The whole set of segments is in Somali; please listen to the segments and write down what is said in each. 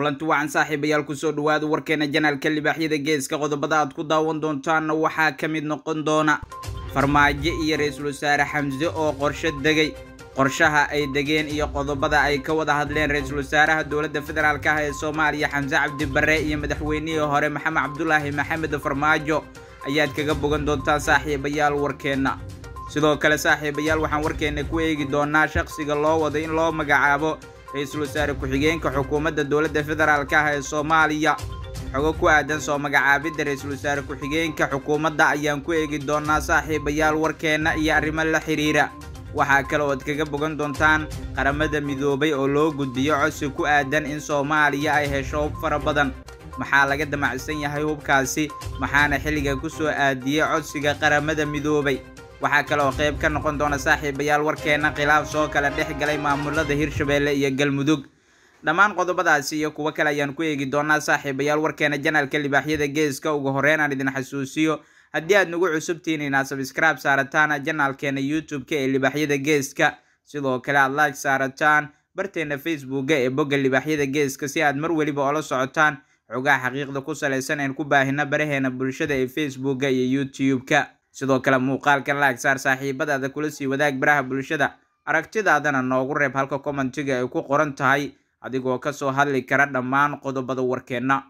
kulanti wacan saaxiibayaal kusoo dhawaada warkeena janaalka libaaxyada geeska qodobada aad ku daawan doontaanna waxaa ka mid noqon doona farmaajo iyo ra-iisul wasaare xamse oo qorsho degay qorshaha ay degeen iyo qodobada ay ka wada hadleen ra-iisul wasaaraha dowladda federaalk ah ee soomaaliya xamse cabdi barre iyo madaxweynihii hore maxamed cabdulaahi maxamed farmaajo ayaad kaga bogan doontaa saaxiibayaal warkeenna sidoo kale saaxiibayaal waxaan warkeenna ku eegi doonaa shaqsiga loo wado in loo magacaabo ra-iisul wasaare ku-xigeenka xukuumadda dowladda federaalk ah ee soomaaliya xogo ku aadan soo magacaabidda ra-iisul wasaare ku-xigeenka xukuumadda ayaan ku eegi doonaa saaxiibayaal warkeenna iyo arrimo la xidhiira waxaa kale ood kaga bogan doontaan qaramada midoobay oo loo gudbiyo codsi ku aadan in soomaaliya ay hesho hub fara badan maxaa laga damacsan yahay hubkaasi maxaana xilliga ku soo aadiyey codsiga qaramada midoobay waxaa kale oo qayb ka noqon doona saaxiibayaal warkeenna khilaaf soo kala dhex galay maamulada hirshabeelle iyo galmudug dhammaan qodobadaasi iyo kuwo kale ayaan ku eegi doonaa saaxiibayaal warkeena janaalka libaaxyada geeska ugu horreyn aan idin xasuusiyo haddii aad nagu cusubtihiin inaad sabscribe saarataan janaalkeena youtube-ka ee libaaxyada geeska sidoo kale aad like saarataan barteena facebooka ee bogga libaaxyada geeska si aad mar weliba oola socotaan xogaha xaqiiqda ku salaysan een ku baahina baraheena bulshada ee facebooka iyo youtube-ka sidoo kale muuqaalkan laag saar saaxiibadaada kula sii wadaag baraha bulshada aragtidaadana noogu reeb halka commentiga ay ku qoran tahay adigoo kasoo hadli kara dhammaan qodobada warkeenna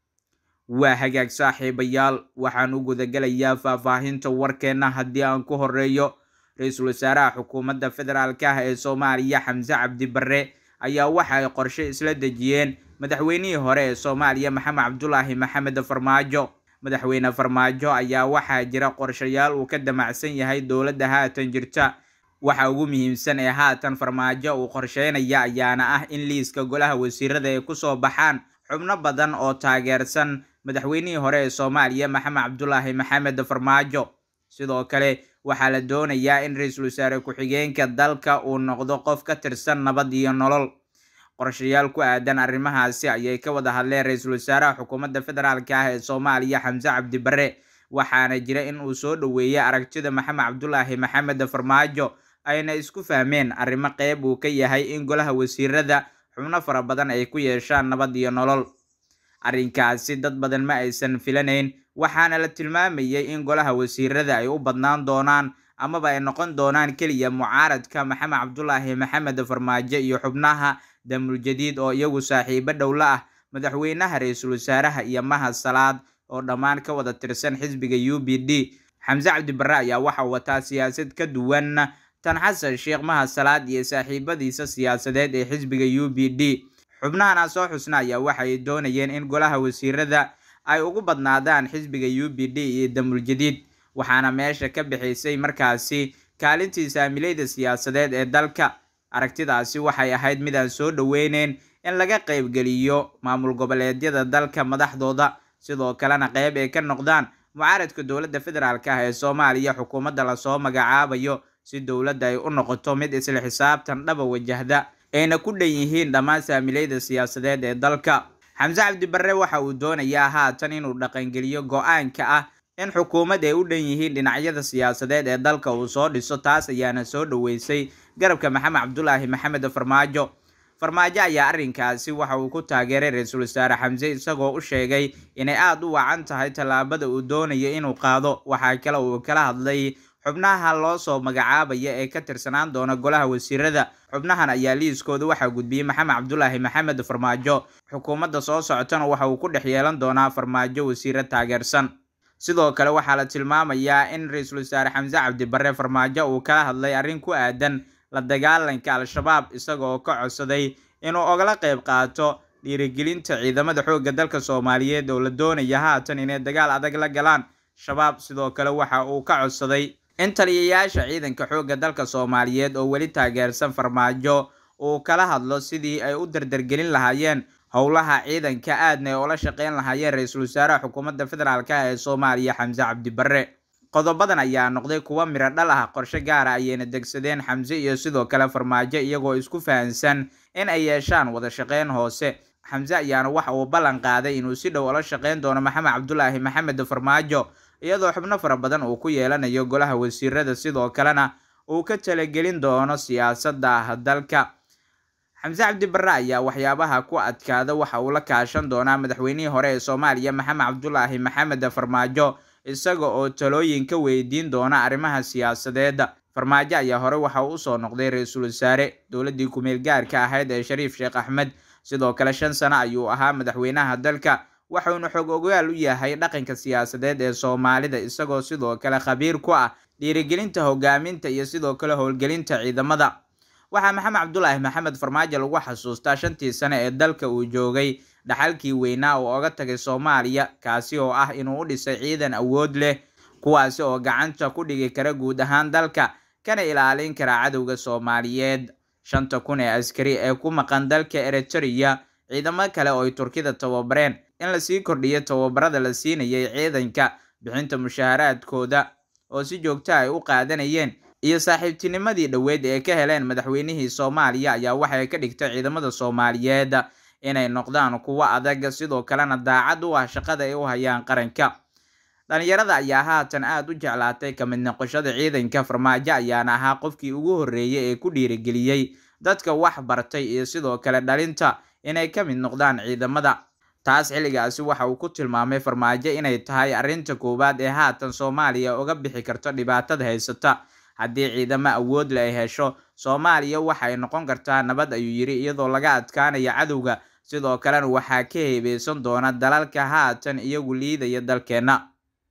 waa hagaag saaxiibayaal waxaan u gudagelayaa faahfaahinta warkeenna haddii aan ku horeeyo ra-iisul wasaaraha xukuumadda federaalk ah ee soomaaliya xamse cabdi barre ayaa waxa ay qorshe isla dejiyeen madaxweynihii hore ee soomaaliya maxamed cabdulaahi maxamed farmaajo madaxweyne farmaajo ayaa waxaa jira qorshayaal uu ka damacsan yahay dowladda haatan jirta waxa ugu muhiimsan ee haatan farmaajo uu qorsheynaya ayaana ah in liiska golaha wasiirada ay kusoo baxaan xubno badan oo taageersan madaxweynihii hore ee soomaaliya maxamed cabdulaahi maxamed farmaajo sidoo kale waxaa la doonayaa in ra-iisul wasaare ku-xigeenka dalka uu noqdo qof ka tirsan nabad iyo nolol qorshayaal ku aadan arrimahaasi ayay ka wada hadleen ra-iisul wasaaraha xukuumadda federaalk ah ee soomaaliya xamse cabdi barre waxaana jira in uu soo dhoweeyey aragtida maxamed cabdulaahi maxamed farmaajo ayna isku fahmeen arrimo qeyb uu ka yahay in golaha wasiirada xubno fara badan ay ku yeeshaan nabad iyo nolol arrinkaasi dad badan ma aysan filanayn waxaana la tilmaamayay in golaha wasiirada ay u badnaan doonaan amaba ay noqon doonaan keliya mucaaradka maxamed cabdulaahi maxamed farmaajo iyo xubnaha damuljadiid oo iyagu saaxiibo dhowla ah madaxweynaha ra-iisul wasaaraha iyo mahad salaad oo dhammaan ka wada tirsan xisbiga u b d xamse cabdi barre ayaa waxa wataa siyaasad ka duwan tan xasan sheekh mahad salaad iyo saaxiibadiisa siyaasadeed ee xisbiga u b d xubnahan soo xusna ayaa waxay doonayeen in golaha wasiirada ay ugu badnaadaan xisbiga u b d iyo damuljadiid waxaana meesha ka bixisay markaasi kaalintii saamileyda siyaasadeed ee dalka aragtidaasi waxay ahayd mid aan soo dhoweyneyn in laga qaybgeliyo maamul goboleedyada dalka madaxdooda sidoo kalena qeyb ay ka noqdaan mucaaradka dowladda federaalk ah ee soomaaliya xukuumadda lasoo magacaabayo si dowladda ay u noqoto mid isla xisaabtan dhaba wajahda ayna ku dhan yihiin dhammaan saamileyda siyaasadeed ee dalka xamse cabdi barre waxa uu doonayaa haatan inuu dhaqangeliyo go-aanka ah in xukuumad ay u dhan yihiin dhinacyada siyaasadeed ee dalka uu soo dhiso taas ayaana soo dhoweysay garabka maxamed cabdulaahi maxamed farmaajo farmaajo ayaa arrinkaasi waxa uu ku taageeray ra-iisul wasaare xamse isagoo u sheegay inay aada u wacan tahay tallaabada uu doonayo inuu qaado waxaa kale uu kala hadlay xubnaha loo soo magacaabaya ee ka tirsanaan doona golaha wasiirada xubnahan ayaa liiskooda waxaa gudbiyey maxamed cabdulaahi maxamed farmaajo xukuumadda soo socotana waxa uu ku dhex yeelan doonaa farmaajo wasiiro taageersan sidoo kale waxaa la tilmaamayaa in ra-iisul wasaare xamse cabdi barre farmaajo uu kala hadlay arrin ku aadan la dagaalanka al-shabaab isagoo ka codsaday inuu ogala qayb qaato dhiirigelinta ciidamada xoogga dalka soomaaliyeed oo la doonaya haatan inay dagaal adag la galaan shabaab sidoo kale waxa uu ka codsaday in taliyayaasha ciidanka xoogga dalka soomaaliyeed oo weli taageersan farmaajo uu kala hadlo sidii ay u dardargelin lahaayeen howlaha ciidanka aadna ay ula shaqeyn lahaayeen ra-iisul wasaaraha xukuumadda federaalk ah ee soomaaliya xamse cabdi barre qodobadan ayaa noqday kuwa miro dhal ah qorshe gaara ayayna degsadeen xamse iyo sidoo kale farmaajo iyagoo isku fahansan in ay yeeshaan wada shaqeyn hoose xamse ayaana waxa uu ballan qaaday inuu si dhow ula shaqeyn doono maxamed cabdulaahi maxamed farmaajo iyadoo xubno fara badan uu ku yeelanayo golaha wasiirada sidoo kalena uu ka talagelin doono siyaasadda dalka xamse cabdi barre ayaa waxyaabaha ku adkaada waxa uu la kaashan doonaa madaxweynihii hore ee soomaaliya maxamed cabdulaahi maxamed farmaajo isaga oo talooyin ka weydiin doona arrimaha siyaasadeed farmaajo ayaa hore waxa uu usoo noqday ra-iisul wasaare dowladdii ku-meel gaarka ahayd ee shariif sheekh axmed sidoo kale shan sano ayuu ahaa madaxweynaha dalka waxuuna xog ogaal u yahay dhaqanka siyaasadeed ee soomaalida isagoo sidoo kale khabiir ku ah dhiirigelinta hogaaminta iyo sidoo kale howlgelinta ciidamada waxaa maxamed cabdulaahi maxamed farmaajo lagu xasuustaa shantii sane ee dalka uu joogay dhaxalkii weynaa uu oga tagay soomaaliya kaasi oo ah inuu u dhisay ciidan awood leh kuwaasi oo gacanta ku dhigi kara guud ahaan dalka kana ilaalin kara cadowga soomaaliyeed shanta kun ee askari ee ku maqan dalka eritrea ciidamo kale oo ay turkida tababareen in lasii kordhiyo tababarada la siinayay ciidanka bixinta mushaaharaadkooda oo si joogta ay u qaadanayeen iyo saaxiibtinimadii dhoweed ee ka heleen madaxweynihii soomaaliya ayaa waxay ka dhigtay ciidamada soomaaliyeed inay noqdaan kuwo adag sidoo kalena daacad u ah shaqada ay u hayaan qaranka dhalinyarada ayaa haatan aada u jeclaatay ka mid noqoshada ciidanka farmaajo ayaana ahaa qofkii ugu horreeyay ee ku dhiirigeliyey dadka wax bartay iyo sidoo kale dhalinta inay ka mid noqdaan ciidamada taas xilligaasi waxa uu ku tilmaamay farmaajo inay tahay arrinta koowaad ee haatan soomaaliya uga bixi karto dhibaatada haysata haddii ciidamo awood le ay hesho soomaaliya waxay noqon kartaa nabad ayuu yidhi iyadoo laga adkaanaya cadowga sidoo kalena waxaa ka heebeysan doona dalalka haatan iyagu liidaya dalkeenna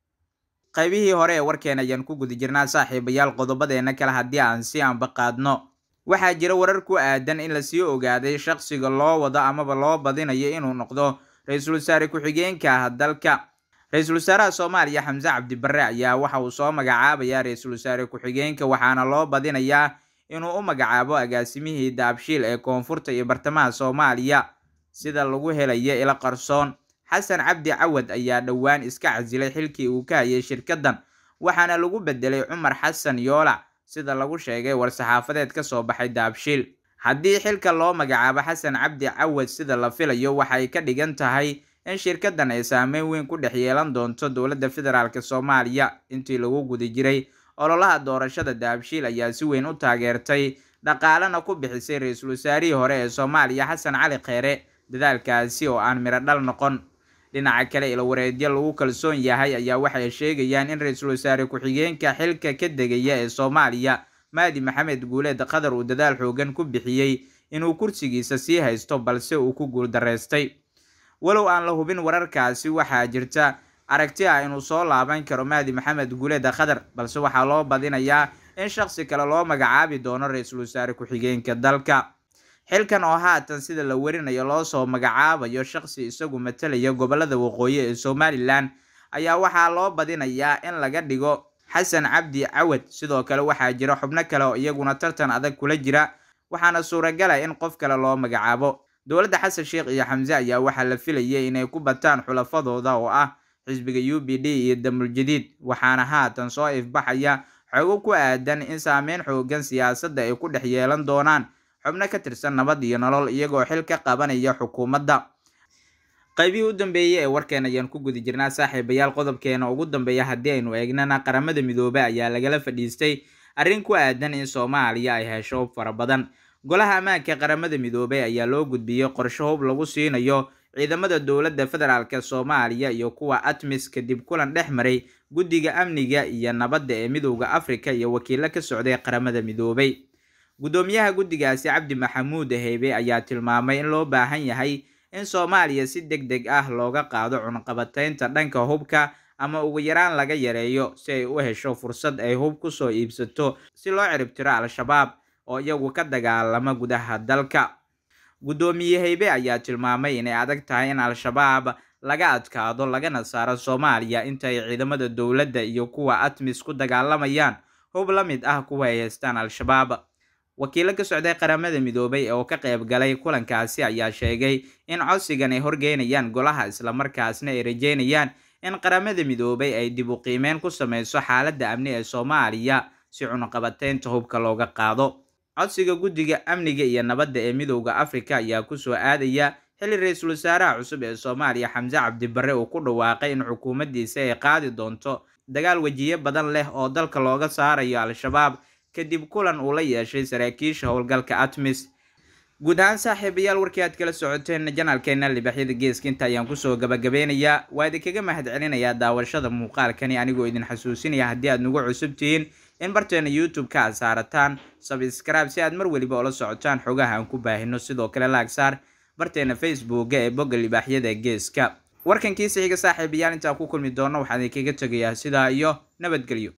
qaybihii hore ee warkeena ayaan ku guda jirnaa saaxiibayaal qodobadeena kale haddii aan si anba qaadno waxaa jira warar ku aadan in lasii ogaaday shaqsiga loo wado amaba loo badinayo inuu noqdo ra-iisul wasaare ku-xigeenka ah dalka ra-iisul wasaaraha soomaaliya xamse cabdi barre ayaa waxa uu soo magacaabayaa ra-iisul wasaare ku-xigeenka waxaana loo badinayaa inuu u magacaabo agaasimihii daabshiil ee koonfurta iyo bartamaha soomaaliya sida lagu helayo ilo qarsoon xasan cabdi cawad ayaa dhowaan iska casilay xilkii uu ka hayay shirkaddan waxaana lagu bedelay cumar xasan yoolac sida lagu sheegay war-saxaafadeed ka soo baxay daabshiil haddii xilka loo magacaabo xasan cabdi cawad sida la filayo waxay ka dhigan tahay in shirkaddan ay saameyn weyn ku dhex yeelan doonto dowladda federaalk soomaaliya intii lagu guda jiray ololaha doorashada daabshiil ayaa si weyn u taageertay dhaqaalena ku bixisay ra-iisul wasaarihii hore ee soomaaliya xasan cali kheere dadaalkaasi oo aan miro dhal noqon dhinaca kale ilawareedyo lagu kalsoon yahay ayaa waxay sheegayaan in ra-iisul wasaare ku-xigeenka xilka ka degaya ee soomaaliya maadi maxamed guuleed qatar uu dadaal xoogan ku bixiyey inuu kursigiisa sii haysto balse uu ku guuldareystay walow aan la hubin wararkaasi waxaa jirta aragti ah inuu soo laaban karo mahdi maxamed guuleed qatar balse waxaa loo badinayaa in shaqsi kale loo magacaabi doono ra-iisul wasaare ku-xigeenka dalka xilkan oo haatan sida la warinayo loo soo magacaabayo shaqsi isagu matalaya gobolada waqooyi ee somalilan ayaa waxaa loo badinayaa in laga dhigo xasan cabdi cawad sidoo kale waxaa jira xubno kale oo iyaguna tartan adag kula jira waxaana suuragala in qof kale loo magacaabo dowladda xasan sheekh iyo xamse ayaa waxaa la filayay inay ku bataan xulafadooda oo ah xisbiga u b d iyo damul jadiid waxaana haatan soo ifbaxaya xogo ku aadan in saameyn xoogan siyaasadda ay ku dhex yeelan doonaan xubno ka tirsan nabad iyo nolol iyagoo xil ka qabanaya xukuumadda qaybihii u dambeeyey ee warkeen ayaan ku guda jirnaa saaxiibayaal qodobkeena ugu dambeeya haddii aynu eegnana qaramada midoobey ayaa lagala fadhiistay arrin ku aadan in soomaaliya ay hesho hub fara badan golaha ammaanka qaramada midoobey ayaa loo gudbiyey qorsho hub lagu siinayo ciidamada dowladda federaalk soomaaliya iyo kuwa atmis kadib kulan dhex maray guddiga amniga iyo nabadda ee midowda afrika iyo wakiilo ka socday qaramada midoobey guddoomiyaha guddigaasi cabdi maxamuud heybe ayaa tilmaamay in loo baahan yahay in soomaaliya si deg deg ah looga qaado cunqabataynta dhanka hubka ama ugu yaraan laga yareeyo si ay u hesho fursad ay hub kusoo iibsato si loo ciribtiro al-shabaab oo iyagu ka dagaalama gudaha dalka guddoomiye heybe ayaa tilmaamay inay adag tahay in al-shabaab laga adkaado lagana saaro soomaaliya inta ay ciidamada dowladda iyo kuwa atmis ku dagaalamayaan hub la mid ah kuwa ay haystaan al-shabaab wakiilo ka socday qaramada midoobay oo ka qayb galay kulankaasi ayaa sheegay in codsigan ay horgeynayaan golaha islamarkaasna ay rajeynayaan in qaramada midoobay ay dib u qiimeyn ku sameyso xaaladda amni ee soomaaliya si cunaqabateynta hubka looga qaado codsiga guddiga amniga iyo nabadda ee midowda afrika ayaa kusoo aadaya xilli ra-iisul wasaaraha cusub ee soomaaliya xamse cabdibarre uu ku dhawaaqay in xukuumaddiisa ay qaadi doonto dagaal wejiye badan leh oo dalka looga saarayo al-shabaab kadib kulan uu la yeeshay saraakiisha howlgalka atmis guud ahaan saaxiibayaal warkii aad kala socoteen janaalkeena libaaxyada geeska inta ayaan kusoo gabagabeynayaa waa idinkaga mahad celinayaa daawashada muuqaalkani anigoo idin xasuusinaya haddii aad nagu cusub tihiin in barteena youtube-ka aad saarataan sabscribe si aad mar weliba ula socotaan xogaha aan ku baahino sidoo kale laagsaar barteena facebooka ee bogga libaaxyada geeska warkankiisa xiga saaxiibayaal intaan ku kulmi doono waxaan idinkaga tegayaa sidaa iyo nabadgelyo